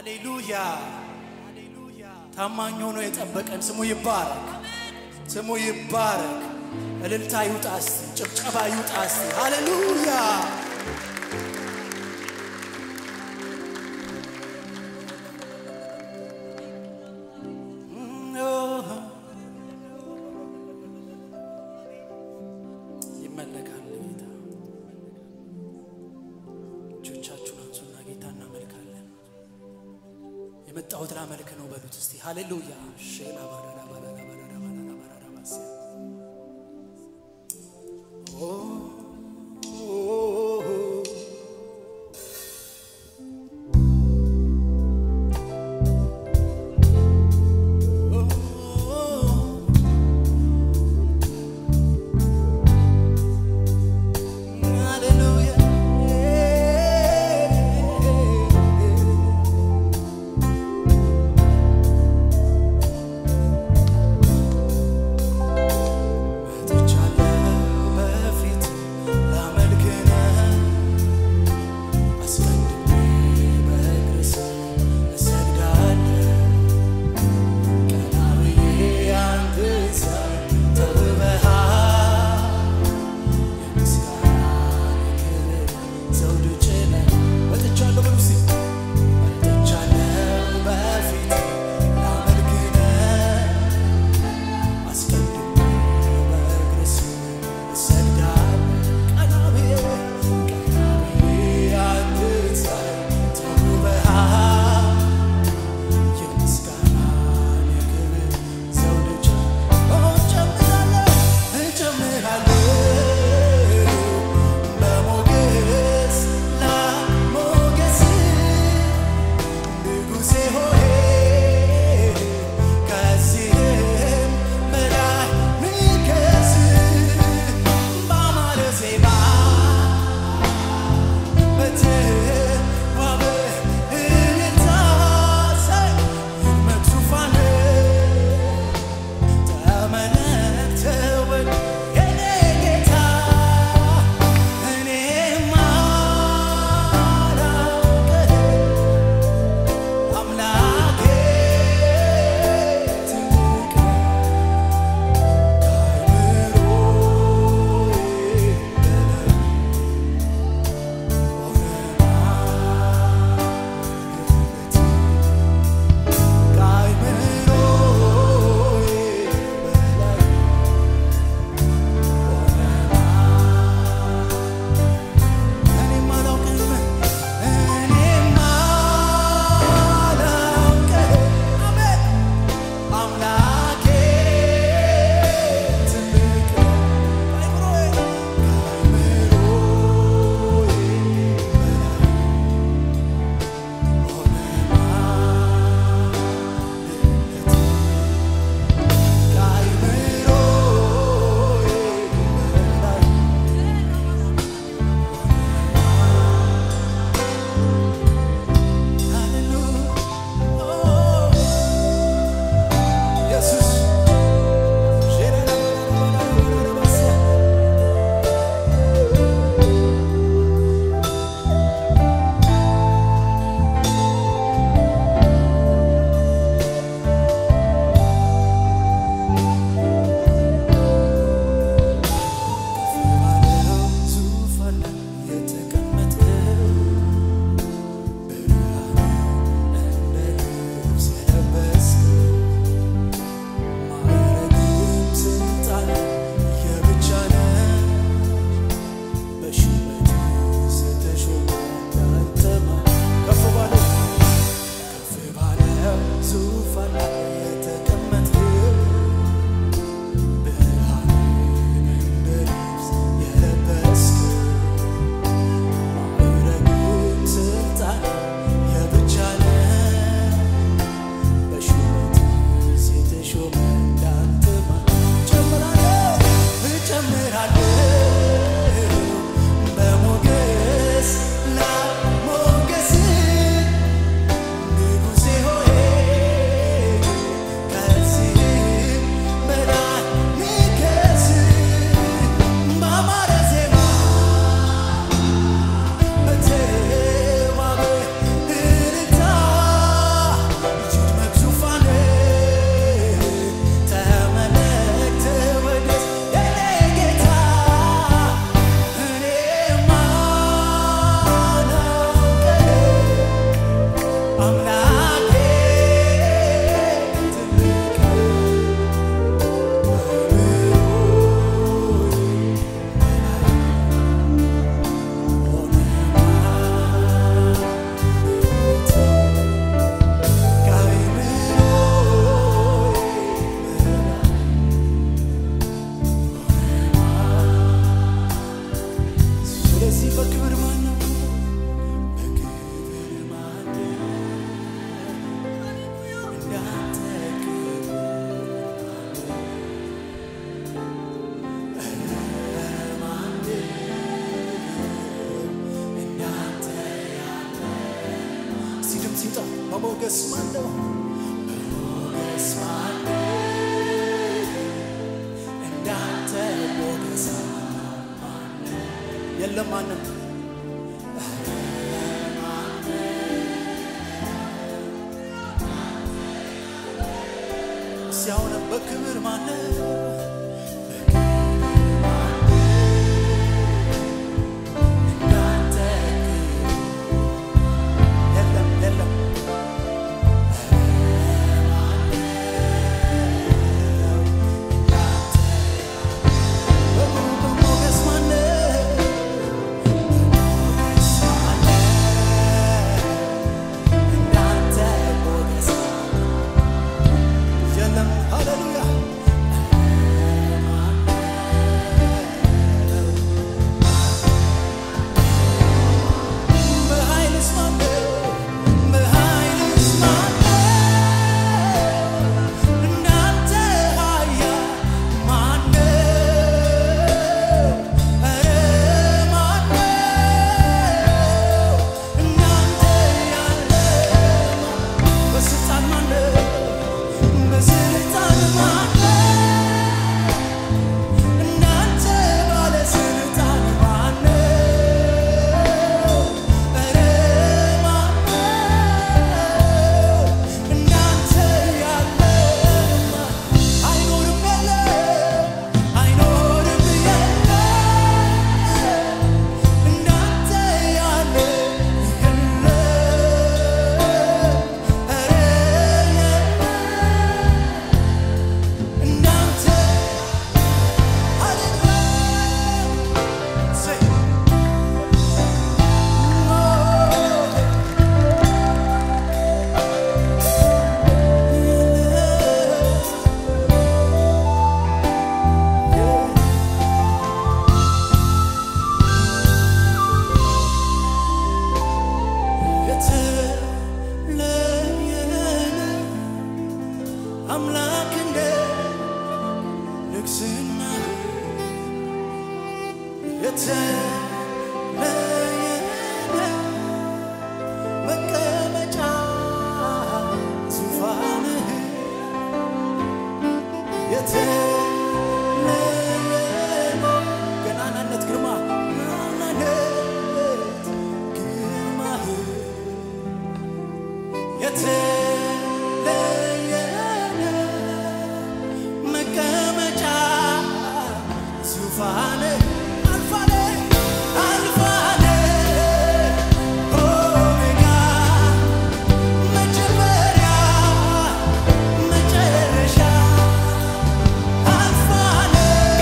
ሃሌሉያ ታማኝ ሆኖ የጠበቀን ስሙ ይባረክ፣ ስሙ ይባረክ። እልልታ ይውጣ እስቲ፣ ጭብጨባ ይውጣ እስቲ። ሃሌሉያ ይመለካል ጌታ። እጆቻችሁን አንሱና ጌታ እናመልካለን። የመጣሁት ላመልክ ነው በሉት እስቲ ሃሌሉያ ሼላ ባራራ ባራራ ባራራ ባራራ ባራራ ባሴ ኦ ሃሌሉያ በሞገስ ማነው በሞገስ ማነው እንዳንተ ሞገሳ የለም ማንም ሲያሆነ በክብር ማነው እንዳንተ የለም የለም በሞገስ ማነው እንዳንተ ሞገስ የለም ሃሌሉያ በኃይልስ ማነው በኃይልስ ማነው እንዳንተ ኃያል ማነው ኧረ ማነው እንዳንተ ያለ በስልጣን ማነው በስልጣን ማነው እንዳንተ ባለስልጣን ማነው ኧረ ማነው እንዳንተ ያለ አይኖርም የለም አይኖርም የለም እንዳንተ ያለ የለም ኧረ የለም እንዳንተ አምላክ እንደ ንግስና የተለየ መቀመጫ ዙፋንህ የተለየ ገናናነት ግርማ ገናናነት ግርማህ የተለየ መቀመጫ ዙፋን አልፋነ አልፋነ ኦሜጋ መጀመሪያ መጨረሻ አልፋነ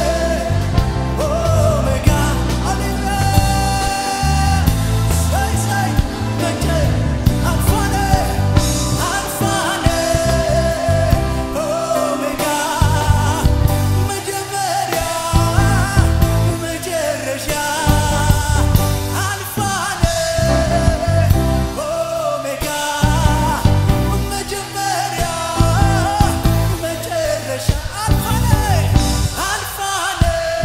ኦሜጋ አሌሉያ ሳይ ሳይ መጨ አልፋነ አልፋነ ኦሜጋ መጀመሪያ መጨረሻ አልፋነ ኦሜጋ መጀመሪያ መጨረሻ አልፋነ አልፋነ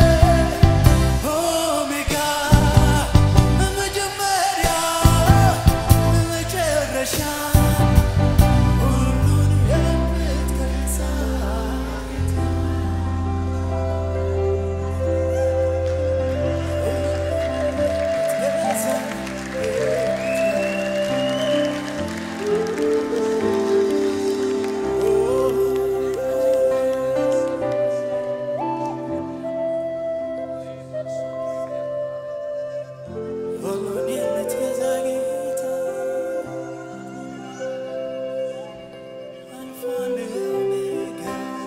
ኦሜጋ መጀመሪያ መጨረሻ ሁሉን የምትገዛ ሁሉን የምትገዛ ጌታ አልፋና ኦሜጋ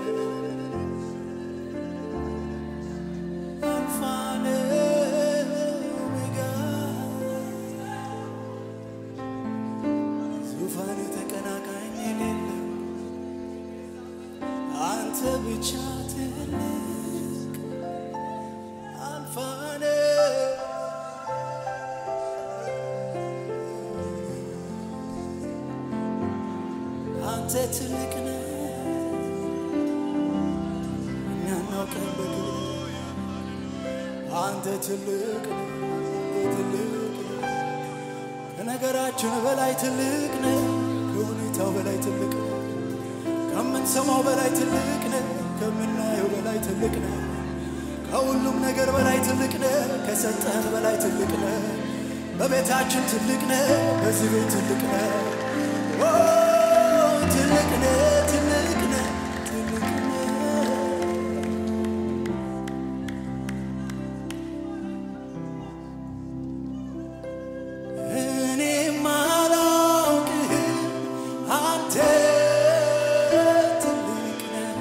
አልፋና ኦሜጋ ዙፋን ተቀናቃኝ የሌለው አንተ ብቻ ትልቅ አልፋና አንተ ትልቅ ነህ እኛ እናውቅህ በክብር አንተ ትልቅ ነህ ትልቅ ነህ ከነገራችን በላይ ትልቅ ነህ ከሆነ ከምንገምተው በላይ ትልቅ ነህ። ከምንሰማው በላይ ትልቅ ነህ። ከምናየው በላይ ትልቅ ነህ። ከሁሉም ነገር በላይ ትልቅ ነህ። ከሰጠህን በላይ ትልቅ ነህ። በቤታችን ትልቅ ነህ። በዚህ ቤት ትልቅ ነህ። ኦ ትልቅ ነህ፣ ትልቅ ነህ፣ ትልቅ ነህ። እኔም አላውቅህም፣ አንተ ትልቅ ነህ።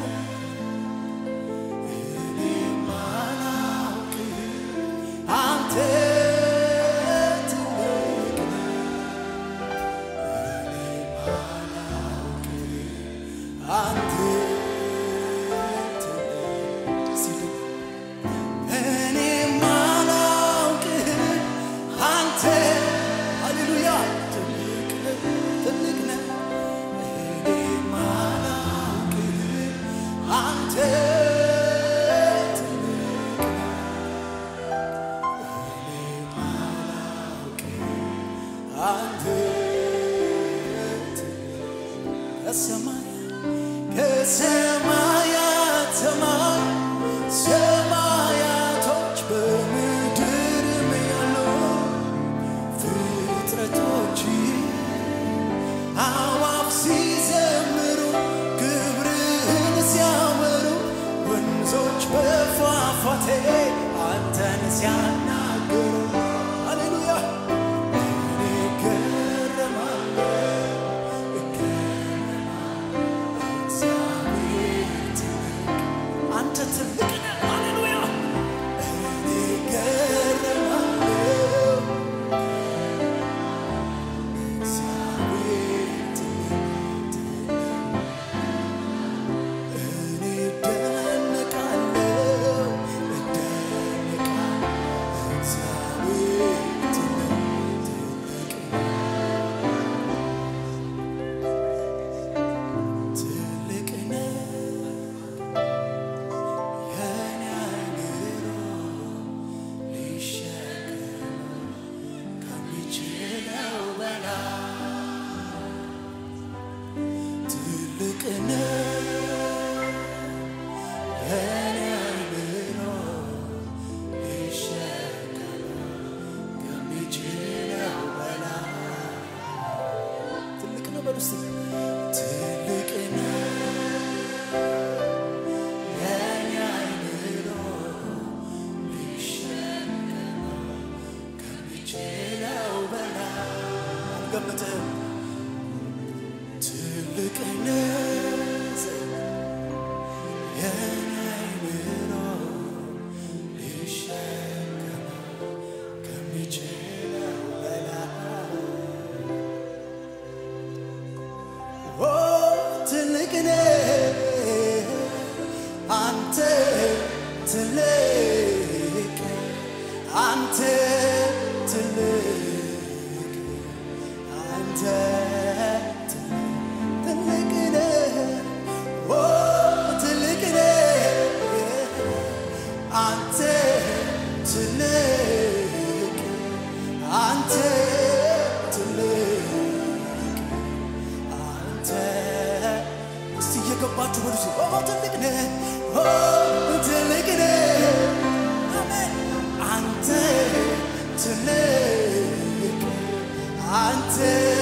እኔም አላውቅህም፣ አንተ ትልቅ ነህ። እኔም አላውቅህም፣ አንተ ትልቅ ሲል እኔም አላውቅህም አንተ ሃሌሉያ ትልቅ ነህ ትልቅ ነህ እኔም አላውቅህም አንተ ትልቅ ነህ እኔም አላውቅህም አንተ ከሰማይ ከሰማያት ሰማይ ሰማያቶች በምድርም ያሉ ፍጥረቶች አዋፍ ሲዘምሩ ክብርህን ሲያወሩ ወንዞች በፏፏቴ አንተን ሲያናግሩ ሃሌሉያ እኔ እገረማለሁ አንተ ትልቅ ነህ። ሃሌሉያ እኔ እገረማለሁ እግዚአብሔር ትልቅ እኔ እደነቃለሁ እደነቃለሁ እግዚአብሔር ትልቅ ትልቅ ነህ የኔ አእምሮ ሊሸከመው ከሚችለው በላይ ትልቅ ነህ የኔ አእምሮ ሊሸከመው ከሚችለው በላይ ትልቅ ነው በሉ እስቲ ትልቅ ነህ የኔ አእምሮ ሊሸከመው ከሚችለው በላይ አልገምትም ትልቅ ነህ የኔ አእምሮ ሊሸከመው ከሚችለው በላይ ኦ ትልቅ ነህ አንተ ትልቅ አንተ ትልቅ አንተ ትልቅ ነህ ኦ ትልቅ ነህ አንተ ትልቅ አንተ ትልቅ አንተ እስቲ እየገባችሁ በሉ እስቲ ኦ ትልቅ ነህ ኦ ትልቅ ነህ አሜን አንተ ትልቅ አንተ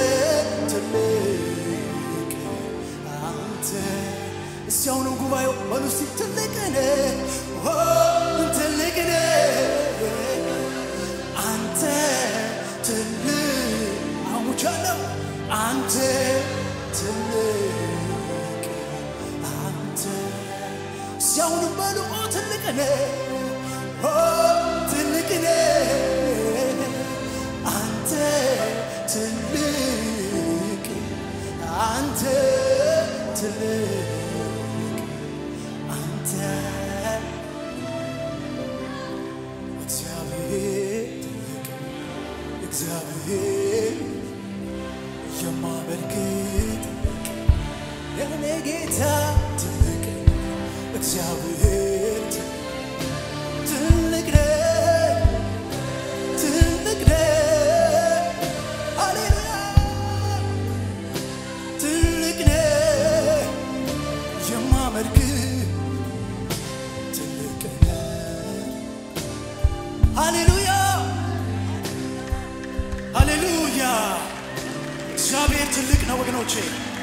ትልቅ አንተ እስቲ አሁንም ጉባኤው በሉ እስቲ ትልቅ ነህ ኦ ትልቅ ነህ አንተ ትልቅ አውጃለሁ አንተ ትልቅ አንተ ሲያውን በሉ ኦ ትልቅ ነህ ኦ ትልቅ ነህ አንተ ትልቅ አንተ ትልቅ አንተ እግዚአብሔር ትልቅ እግዚአብሔር የማመልክት የኔ ጌታ ትልቅ እግዚአብሔር ትልቅ ነህ ትልቅ ነህ ሃሌሉያ ሃሌሉያ ሃሌሉያ እግዚአብሔር ትልቅ ነው ወገኖቼ